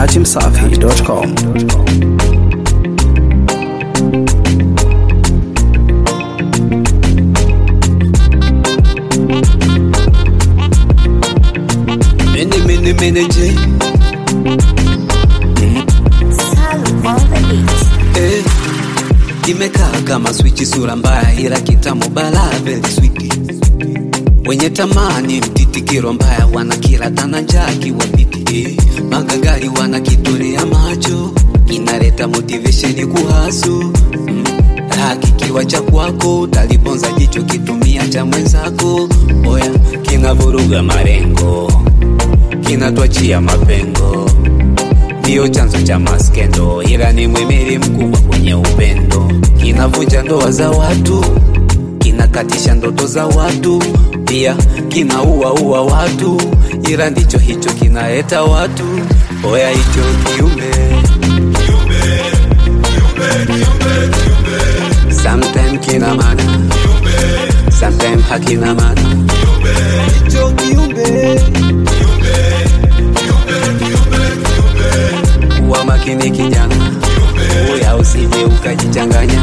datimsafi.com. Mene mene mene J Salu on the beat. eh. Kimekaa kama swichi sura mbaya ila kitamu bala very sweet wenye tamani mtitikiro mbaya wana kila tana njaa kiwapiti eh. Magangari wana kitolea macho kinaleta motivation kuhasu mm. Raha kikiwa cha kwako utaliponza jicho kitumia cha mwenzako oya kinavuruga marengo kinatwachia mapengo ndiyo chanzo cha maskendo, ila ni mwimili mkubwa kwenye upendo. Kinavunja ndoa za watu, kinakatisha ndoto za watu, pia kinaua ua watu, ila ndicho hicho kinaleta watu. Oya hicho kiumbe sometime kina maana, sometime hakina maana. Hicho kiumbe kuwa makini kijana, uya usije ukajichanganya.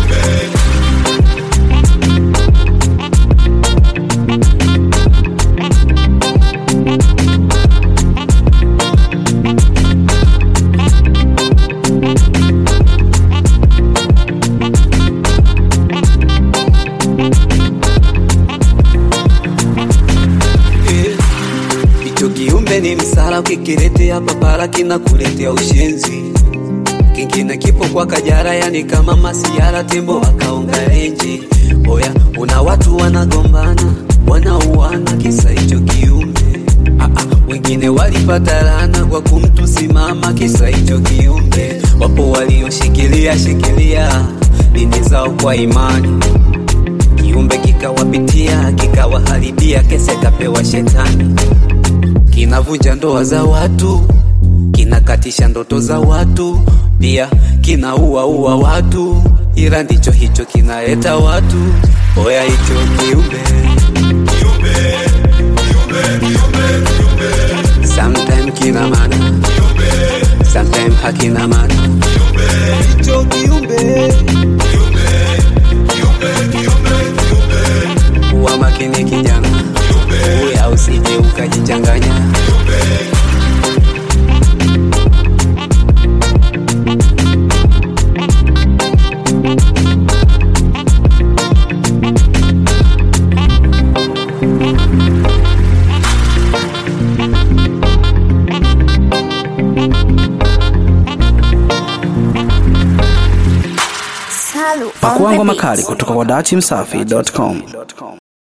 Eh, Hicho kiumbe ni msala, ukikiletea papara kinakuletea ushenzi. Kingine kipo kwa kajara, yani kama masiara, tembo wakaonga renji. Oya, una watu wanagombana, wanauana kisa hicho kiumbe. Ah, ah, wengine walipata laana kwa kumtusimama kisa hicho kiumbe. Wapo walioshikilia shikilia dini zao kwa imani kiumbe kikawapitia kikawaharibia, kese kapewa shetani. Kinavunja ndoa za watu, kinakatisha ndoto za watu, pia kinaua ua watu, ila ndicho hicho kinaleta watu. Oya hicho kiumbe sometime kina maana, sometime hakina maana. Hicho kiumbe kuwa makini kijana, uya usije ukajichanganya. Salu on Pakua the ngoma beat. kali kutoka kwa datimsafi.com.